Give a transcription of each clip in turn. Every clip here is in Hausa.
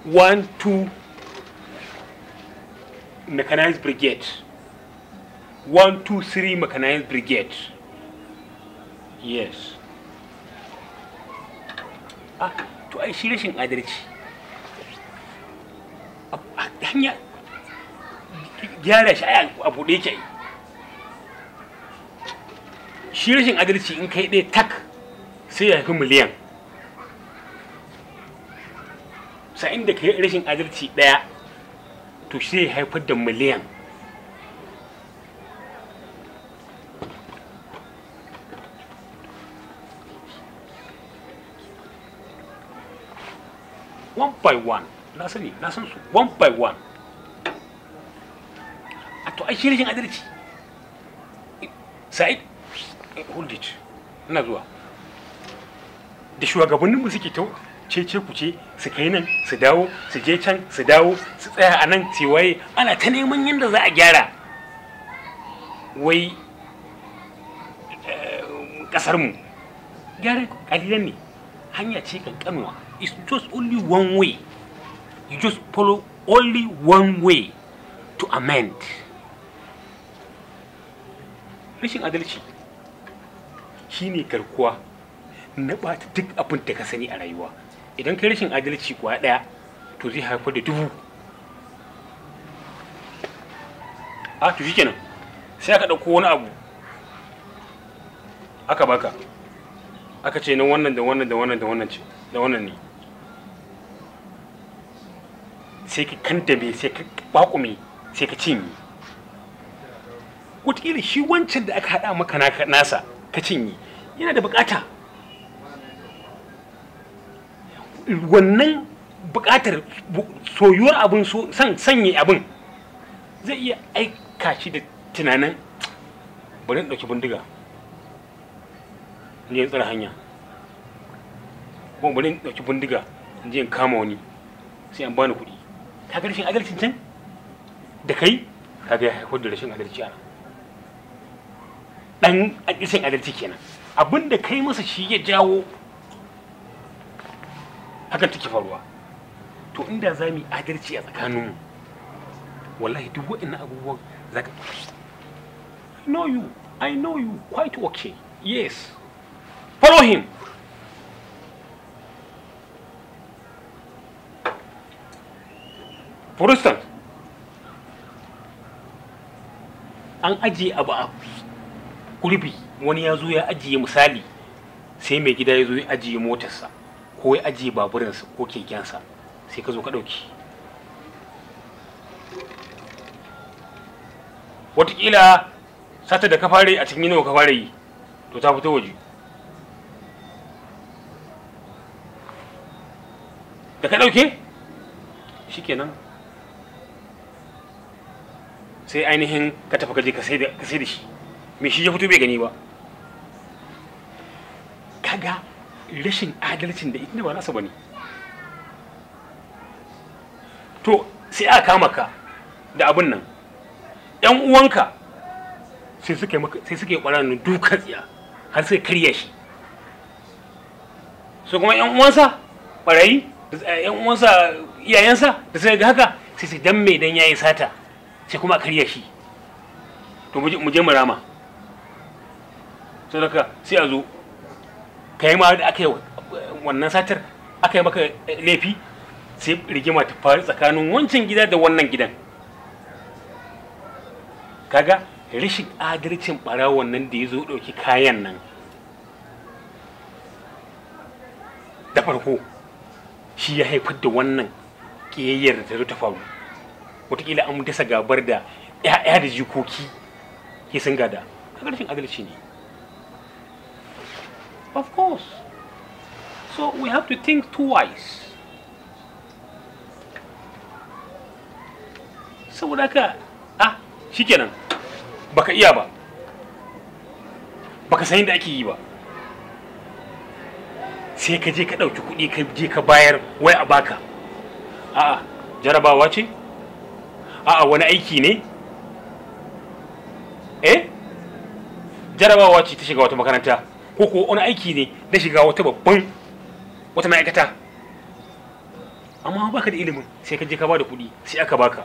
one two mechanized brigade one two three mechanized brigade yes ah to ai shi rashin adalci a a hanya gyara shi ai a buɗe yake ai shi rashin adalci in kai ɗaya tak sai ya haifi miliyan sa'in da kai rashin adalci ɗaya to sai ya haifar da miliyan one by one na sani na san su one by one a to ai shi rashin adalci sa'id eh, hold it ina zuwa da shugabanninmu suke ta cece kuce su kai nan su dawo su je can su dawo su tsaya a nan su waye ana ta neman yadda za a gyara wai kasarmu gyara kalilan ne hanya ce kankanuwa it's just only one way you just follow only one way to amend rashin adalci shine garkuwa na ɓata duk abin da ka sani a rayuwa idan kai rashin adalci kuwa ɗaya to zai haifar da dubu a to shikenan sai aka ɗauko wani abu aka baka aka ce na wannan da wannan da wannan da wannan ce da wannan ne sai ka kantame sai ka bakume sai ka cinye wataƙila shi wancan da aka haɗa maka naka- nasa ka cinye yana da bukata wannan bukatar bu- soyuwar abin so san sanya abin zai iya aika shi da tunanin bari in ɗauki bindiga in je in tsara hanya ko bari in ɗauki bindiga in je in kama wani sai an bani kuɗi ka ga rashin adalcin can da kai ka ga ya haifar da rashin adalci a nan ɗan rashin adalci kenan abin da kai masa shi ya jawo hakan take faruwa to inda za mu yi adalci a tsakaninmu wallahi duk waɗannan abubuwan za ka I know you I know you quite okay yes follow him for instance an ajiye abu a gurbi wani ya zo ya ajiye misali sai mai gida ya zo ya ajiye motarsa ko ya ajiye baburinsa ko kekensa sai ka zo ka ɗauki watakila sata da ka fara yi a cikin yanawa ka fara yi to ta fito waje da ka ɗauke shikenan sai ainihin ka tafi kaje ka sai da ka sai da shi me shi ya fito bai gani ba kaga rashin adalcin da ita ba nasa bane to sai aka kama ka da abin nan yan uwanka sai suka yi maka sai suka yi ƙwararren dukan tsiya har sai karya shi su kuma yan uwansa ɓarayi yan uwansa iyayensa da sai ga haka sai sai dan mai dan yayi sata sai kuma a karya shi to mu je mu je mu rama sai daga sai a zo ka yi ma da aka yi wannan satar aka yi maka laifi sai rigima ta faru tsakanin wancan gida da wannan gidan kaga rashin adalcin ɓarawon nan da ya zo ɗauki kayan nan da farko shi ya haifar da wannan ƙiyayyar da ta zo ta faru wataƙila an dasa gabar da 'ya'ya da jikoki ke sun gada kaga rashin adalci ne Of course. So we have to think twice. Saboda haka, ah, shikenan baka iya ba, baka san yadda ake yi ba. Sai ka je ka ɗauki kuɗi ka je ka bayar wai a baka. A'a, jarabawa ce? A'a, wani aiki ne? Eh? Jarabawa ce ta shiga wata makaranta. ko ko wani aiki ne na shiga wata babban wata ma'aikata amma baka da ilimin sai ka je ka bada kuɗi sai aka baka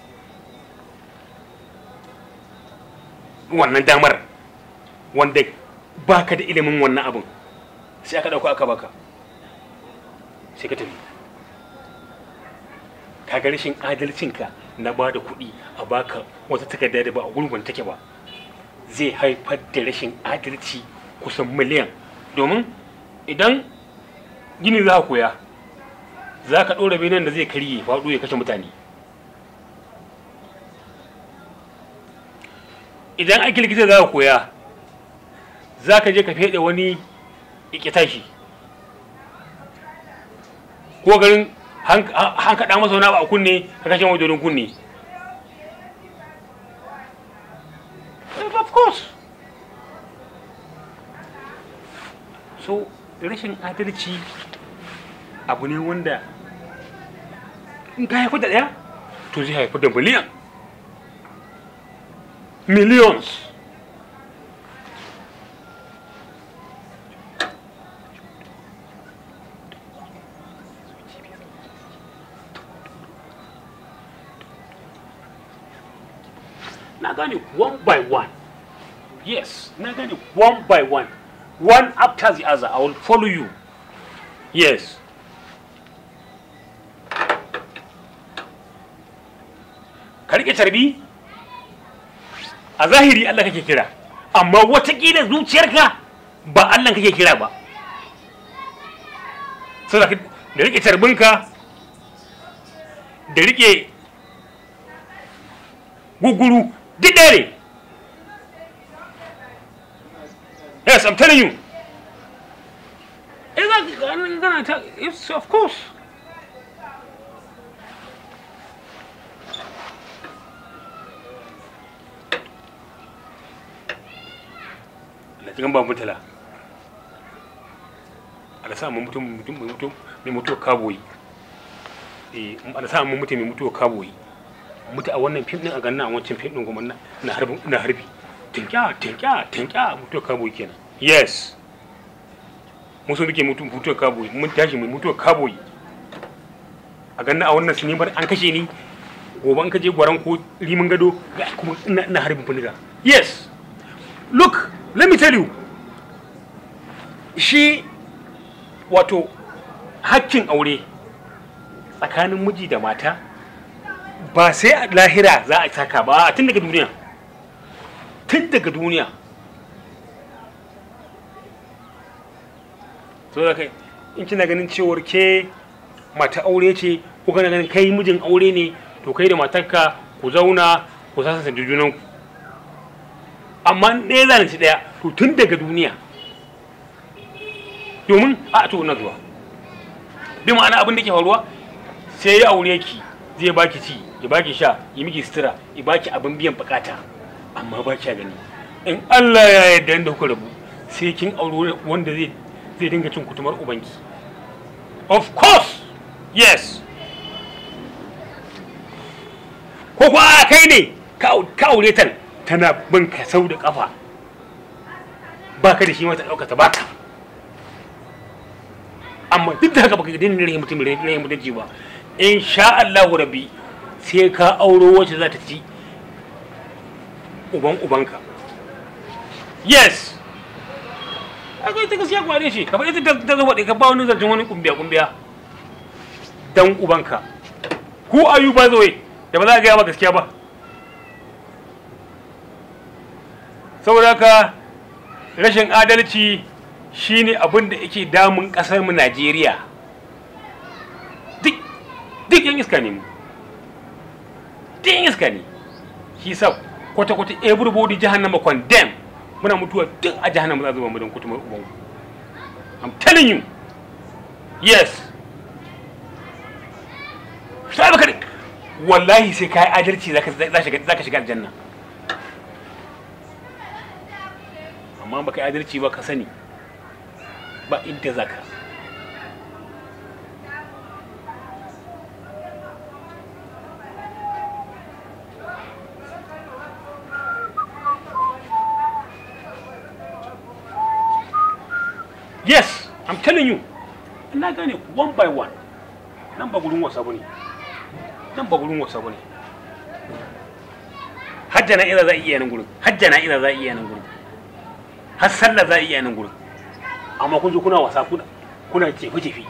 wannan damar wanda baka da ilimin wannan abin sai aka ɗauka aka baka sai ka tafi kaga rashin adalcinka na ba da kuɗi a baka wata takarda da ba a gurgun take ba zai haifar da rashin adalci kusan miliyan domin idan gini za ka koya za ka ɗora benen da zai karye faɗo ya kashe mutane idan aiki likita za ka koya za ka je ka feɗe wani ikitashi ko garin hankaɗa masa wani abu a kunne ka kashe wajen kunne of course so rashin adalci abu ne wanda in ka haifu da ɗaya to zai haifu da miliyan millions na gane one by one yes na gane one by one one after the other i will follow you yes ka rike carbi a zahiri Allah kake kira amma watakila zuciyarka ba Allah kake kira ba saboda da rike carbinka da rike guguru duk ɗaya ne yes i'm telling you It's of course na cikin ba mutala ala sa mun mutum mutum mai mutum mai mutuwa kaboyi eh ala sa mun mutum mai mutuwa kaboyi mutu a wannan fim din a ganna a wancan fim din kuma na harbi na harbi tinkya tinkya tinkya mutuwa kaboyi kenan yes mun so muke mutum mutuwa kaboyi mun tashi mai mutuwa kaboyi a ganna a wannan sinimar an kashe ni gobe an kaje gwaran ko rimin gado kuma ina harbin funiga yes look let me tell you shi wato hakkin aure tsakanin miji da mata ba sai a lahira za a saka ba tun daga duniya tun daga duniya so da kai in kina ganin cewar ke mata aure ce ko kana ganin kai mijin aure ne to kai da matarka ku zauna ku sasanta junanku amma ɗaya zalunci ɗaya to tun daga duniya domin a to na zuwa bi ma'ana abin da ke faruwa sai ya aure ki zai baki ci ya baki sha ya miki sutura ya baki abin biyan bukata amma ba kya gani in Allah ya yarda inda kuka rabu sai kin aure wanda zai zai dinga cin kutumar ubanki of course yes ko kuwa kai ne ka aure ta tana bin ka sau da kafa ba ka da shi mata ɗaukata ba ka amma duk da haka baka gidin rahin mutum rahin mutunci ba in sha Allahu rabbi sai ka auro wacce za ta ci uban ubanka yes akwai ta gaskiya kware shi kamar ita ta zo faɗi ka ba wani zancen wani kumbiya kumbiya dan ubanka ku ayu ba zo da ba za a gaya ba gaskiya ba saboda haka rashin adalci shine abin da yake damun kasar mu Najeriya duk duk yan iska ne mu duk yan iska ne shi sa kwata kwata everybody jahannama condemn muna mutuwa duk a jahannama za zuba mu don kutumar uban I'm telling you yes sai baka wallahi sai kai adalci zaka zaka shiga aljanna amma baka adalci ba ka sani ba inda zaka yes i'm telling you na gane one by one nan ba gurin wasa bane nan ba gurin wasa bane hajja na ila za a iya nan gurin hajja na ila za a iya nan gurin har sallah za a iya nan gurin amma kun zo kuna wasa kuna kuna jefe jefe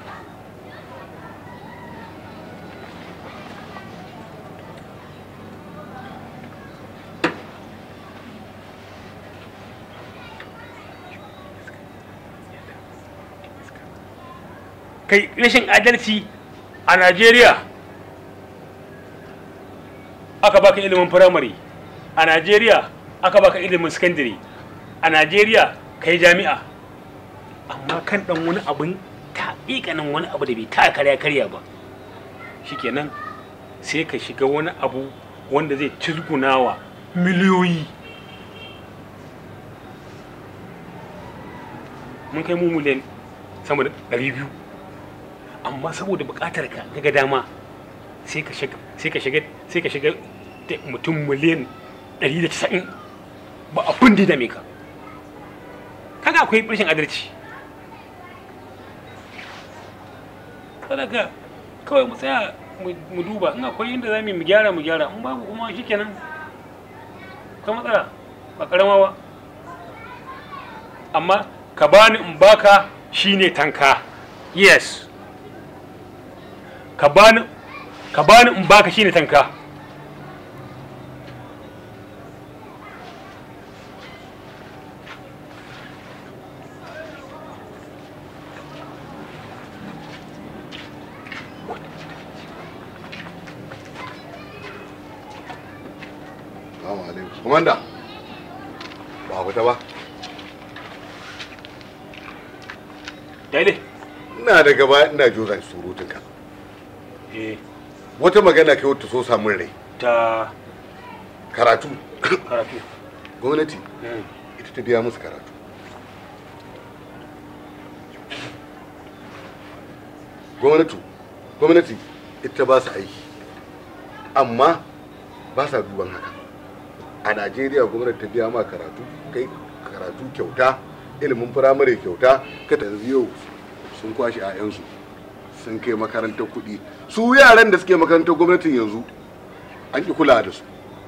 kai rashin adalci a Najeriya aka baka ilimin firamare a Najeriya aka baka ilimin sakandare a Najeriya kai jami'a amma kan dan wani abin taƙiƙanin wani abu da bai ta karya karya ba shikenan sai ka shiga wani abu wanda zai cizgunawa miliyoyi mun kai mu miliyan sama da ɗari biyu amma saboda buƙatar ka ga dama sai ka shiga sai ka shiga sai ka shiga da mutum miliyan 190 ba abin da ya dame ka kaga akwai rashin adalci sadaka kawai mu tsaya mu duba in akwai inda za mu gyara mu gyara in babu kuma shikenan ka matsala ba karama ba amma ka bani in baka shine tanka yes ka bani ka bani in baka shine tanka Salamu alaikum. Komanda. Ba ku ta ba. daidai Ina da gaba ina jura surutunka. eh Wata magana kai wata so samun rai. ta Karatu. karatu Gwamnati Mm. ita ta biya musu karatu. Gwamnati gwamnati ita ba su aiki. Amma ba sa duban haka. A Najeriya gwamnati ta biya ma karatu kai karatu kyauta ilimin firamare kyauta ka ta yau sun kwashe 'ya'yansu sun kai makarantar kuɗi su yaran da suke makarantar gwamnatin yanzu an ki kula da su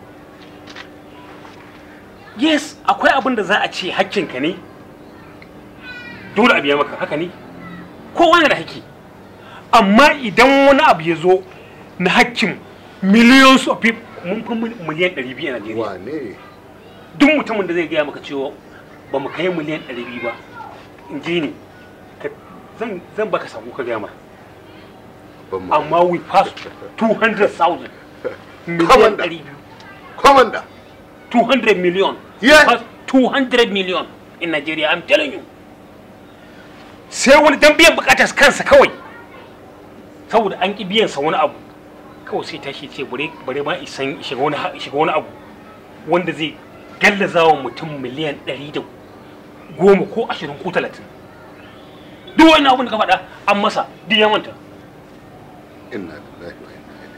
yes akwai abin da za a ce hakkinka ne dole a biya maka haka ne kowa na da hakki amma idan wani abu ya zo na hakkin millions of people mun fi mil- miliyan 200 a Najeriya wane duk mutumin da zai gaya maka cewa ba mu kai miliyan 200 ba in ji ni ka- zan zan baka sako ka gaya ma ban ma amma we pass 200,000 miliyan Commander. 200 komanda 200 million. Yeah. Because 200 million in Nigeria, I'm telling you. Sai wani dan biyan bukatar kansa kawai. Saboda an ki biyan sa wani abu. Kawai sai tashi ce bare bare ma isan shiga wani ha- shiga wani abu wanda zai gallaza wa mutum miliyan 100 da goma ko 20 ko 30. Duk wani abun da ka faɗa an masa duk ya manta. inna lillahi wa inna ilaihi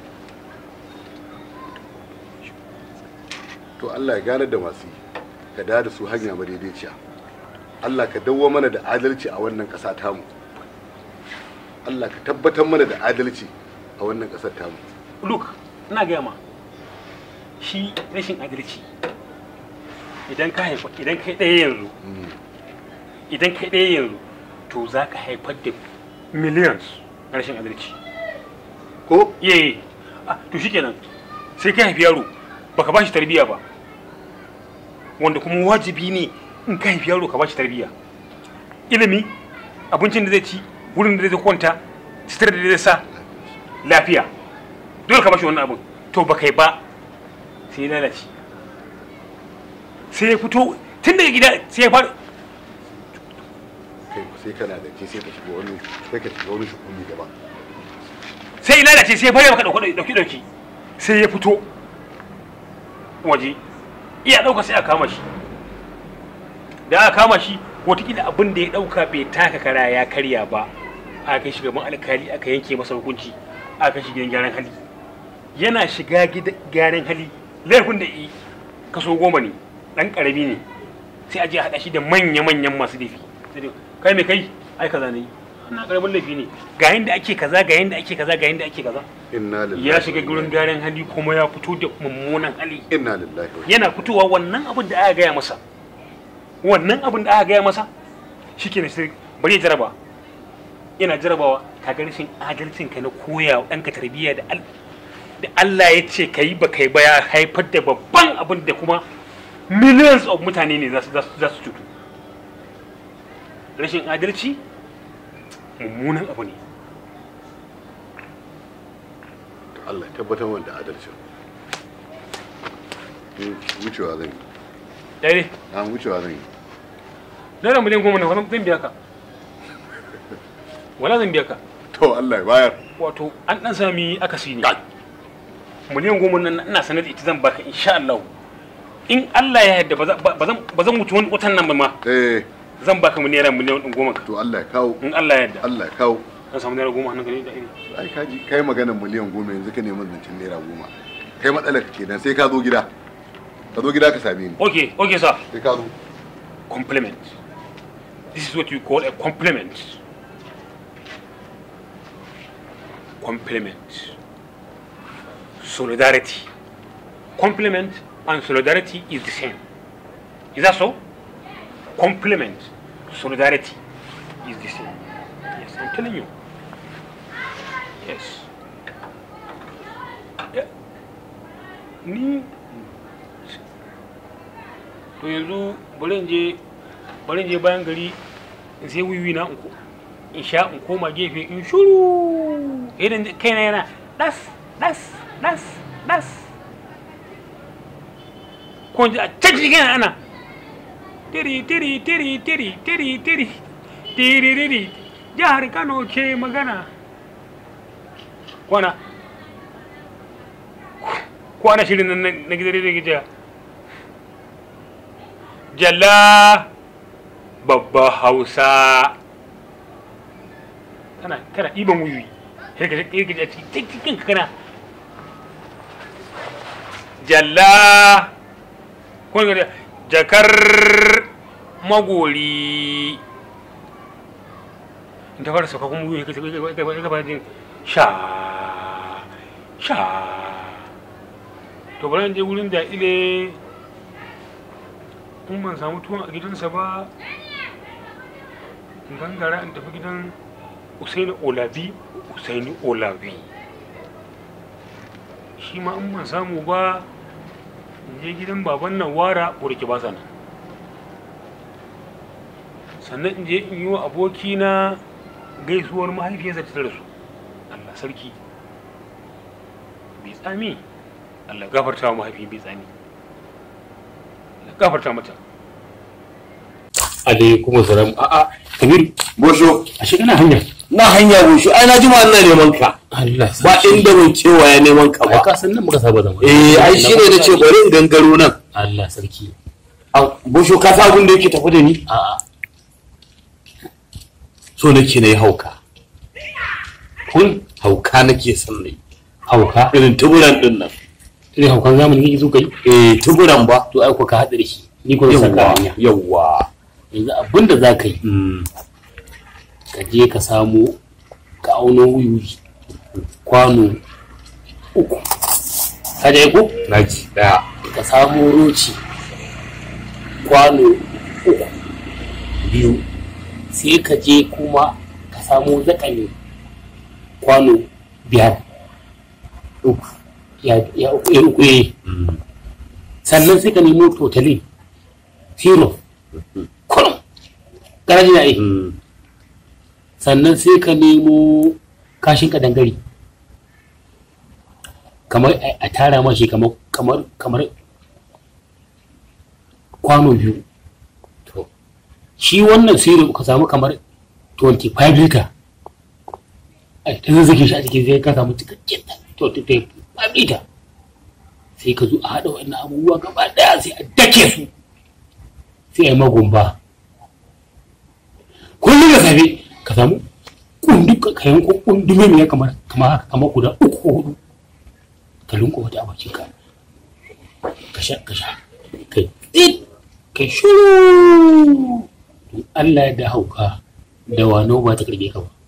to Allah ya gane da masu yi ka da da su hanya madaidaiciya Allah ka dawo mana da adalci a wannan ƙasa tamu Allah ka tabbatar mana da adalci a wannan ƙasar tamu Look, ina gaya ma shi rashin adalci idan ka haifa idan kai ɗaya yanzu idan kai ɗaya yanzu to za ka haifar da millions na rashin adalci ko ye to shikenan sai ka haifi yaro baka ba shi tarbiyya ba wanda kuma wajibi ne in ka haifi yaro ka ba shi tarbiyya ilimi abincin da zai ci wurin da zai kwanta sitar da zai sa lafiya dole ka ba shi wannan abin to ba kai ba sai ya lalace sai ya fito tun daga gida sai ya fara kai sai kana da ke sai ka shiga wani sai ka shiga wani shukumi gaba sai ya lalace sai ya fara maka dauki dauki dauki sai ya fito waje iya dauka sai a kama shi da aka kama shi wataƙila abin da ya dauka bai taka kara ya karya ba aka kai shi gaban alkali aka yanke masa hukunci aka kai shi gidan gyaran hali yana shiga gidan gyaran hali laifin da yi kaso goma ne dan karami ne sai a je a haɗa shi da manya-manyan masu laifi sai dai kai mai kai ai kaza ne wannan karamin laifi ne ga yanda ake kaza ga yanda ake kaza ga yanda ake kaza inna lillahi ya shiga wa gurin inna gyaran hali kuma ya fito da mummunan hali ilaihi- inna lillahi wa yana fitowa wannan abin da aka gaya masa wannan abin da aka gaya masa shi ke sai bari ya jaraba yana jarabawa ka ga rashin adalcin ka na koya wa ɗanka tarbiyya da al da Allah ya ce ka yi ba kai ba ya haifar da babban abin da kuma millions of mutane ne za su za su- za su cutu rashin adalci mummunan abu ne Allah ya tabbatar wanda adalcin Ni wucewa zan yi dare na wucewa zan yi naira miliyan goma na wani zan biya ka wala zan biya ka to Allah ya bayar wato an dan sami akasi ne Kai. miliyan goma nan ina sanar da ita zan baka insha Allah in Allah ya yarda ba za- ba zan ba zan mutu wani watan nan ba ma eh zan baka mu naira miliyan ɗin goma ka to Allah ya kawo in Allah ya yarda Allah ya kawo zan samu naira goma hannun ka ne da iri ai kaji kai maganar miliyan goma yanzu ka neman zancen naira goma kai matsalar ka kenan sai ka zo gida ka zo gida ka same ni okay okay sir sai ka zo compliment this is what you call a compliment compliment solidarity compliment and solidarity is the same is that so compliment solidarity is the same yes i'm telling you yes Yeah. ni to yanzu bari in je bari in je bayan gari in sai wiwi na in ko- in sha in koma gefe in shuru irin kaina yana das das das das ko in ji a can cikin ana tiri tiri tiri tiri tiri tiri tiri tiri jihar kano ke magana kwana kwana shirin nan na na gidan rediyo gijiya jalla babba hausa kana kana ɗiban wuyi sai ka sai ka ji a cikin ka kana jalla ko ga jakar magori in ta fara sauka kuma wuyi ka ka fara jin sha sha to bari in je wurin da ile in ban samu tuwon a gidansa ba in gangara in tafi gidan usaini olabi usaini olabi shi ma in ban samu ba in je gidan baban nan wara burki ba sana sannan in je in yi wa abokina gaisuwar mahaifiyarsa ta rasu allah sarki bai tsami allah gafarta wa mahaifi bai tsami allah gafarta mata alaikum salam a'a kabir Bosho, a shi kana hanya na hanya Bosho, ai na ji ma ina neman ka. Allah Ba inda ban cewa ya neman ka ai ba. ka san nan muka saba zama Eh, ai shi ne na ce bari in gangaro nan. Allah sarki Ah, Bosho, ka sa abin da yake tafi da ni? a'a So nake na yi hauka. kun Hauka nake son na yi. hauka Irin tuburan din nan. irin haukan zamani kake so kai Eh, tuburan ba. to ai ko ka hada da shi ni ko zan saka Yawwa, hanya yawwa. yanzu abinda za ka yi Mm. ka je ka samu ka auno wuyuyi kwano uku ka je ko Na ji daya. ka samu roci kwano uku biyu sai ka je kuma ka samu zakane kwano biyar uku ya ya uku ya uku eh. Mm. sannan sai ka nemo totalin zero kurum garaji na yi Mm. sannan sai ka nemo kashin kadangare kamar a a tara mashi kamar kamar kamar kwano biyu to shi wannan sirri ka samu kamar 25 liter a ta zazzage shi a cikin zai ka samu cikakken 25 liter sai ka zo a haɗa wannan abubuwa gaba ɗaya sai a dake su sai a yi magumba kullum da safe ka samu kundi ka yanko kundume mai kamar kamar haka kamar guda uku ko hudu ka linko wata a bakin ka ka sha ka sha kai tsit kai shuru don Allah ya da hauka da wano ba ta karbe ka ba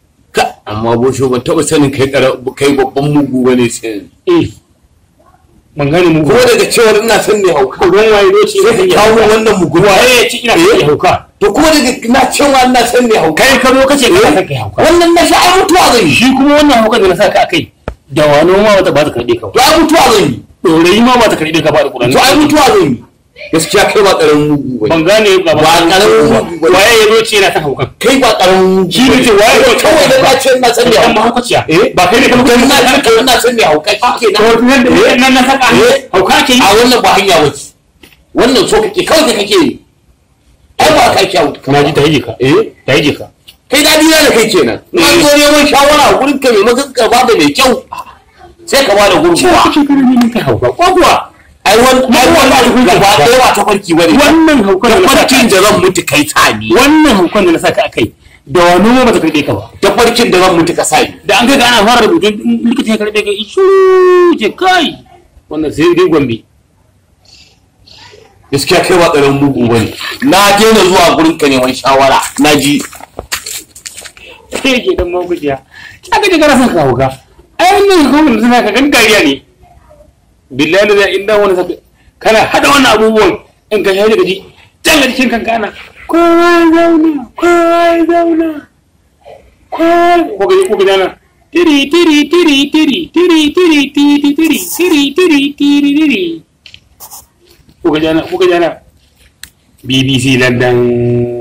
amma bosho ban taɓa sanin kai ƙara- kai babban mugu bane sai eh ban gane mu ko daga cewar ina son ne hauka ruwan waye doce sai ka kawo min wannan mugun waye ya ci ina Eh? son hauka to kuma daga na cewa ina son ne hauka kai ka zo kace kana son kai hauka wannan na sha ai mutuwa zan yi shi kuma wannan hauka da na saka akai da wani ma wata ba ta karbe ka to ai mutuwa zan yi dorayi ma ba ta karbe ka ba da Qur'ani to ai mutuwa zan yi gaskiya kai ba ƙaramin mugu ban bane gane ba Ba ƙaramin mugu bane. waye ya doce yana son haukan kai ba ƙaramin mugu shi ne ce waye ya doce kawai da na ce ina son ne kan hauka mahaukaciya Eh? ba kai ne ka kai mutu na ce kai ina son ne hauka shi ke to nan da nan na saka Eh? hauka ke yi a wannan ba hanya wace wannan so kake kawai ka kake yi ai ba kai kyawu na ji ta yi ka eh ta yi ka kai dadi na da kai kenan in an zo neman shawara a gurin ka mai maka ka bada mai kyau sai ka bada cewa gurguwa kake kana ne kai hauka ko kuwa ai wani ai wani gaba ɗaya ba ta farki bane wannan haukan da na saka farkin da zan mutu kai sani wannan haukan da na saka akai da wani ma ba ta karbe ka ba ta farkin da zan mutu ka sani da an kai ga ana fara rubutu likita ya karbe ka ishu ce kai wannan sai dai gombe gaskiya kai ba ƙaramin mugu bane na daina zuwa gurin ka neman shawara na ji sai ke dan magujiya ta ga kana son ka hauka ai wannan haukan da suna ka gan dariya ne billahi da zai inda wani saka kana hada wannan abubuwan in ka shaida gaji can ga cikin kanka ana kowa ya zauna kowa ya zauna kowa ko ga ko ga nan tiri tiri tiri tiri tiri tiri tiri tiri tiri tiri tiri tiri ko ga jana ko ga jana BBC London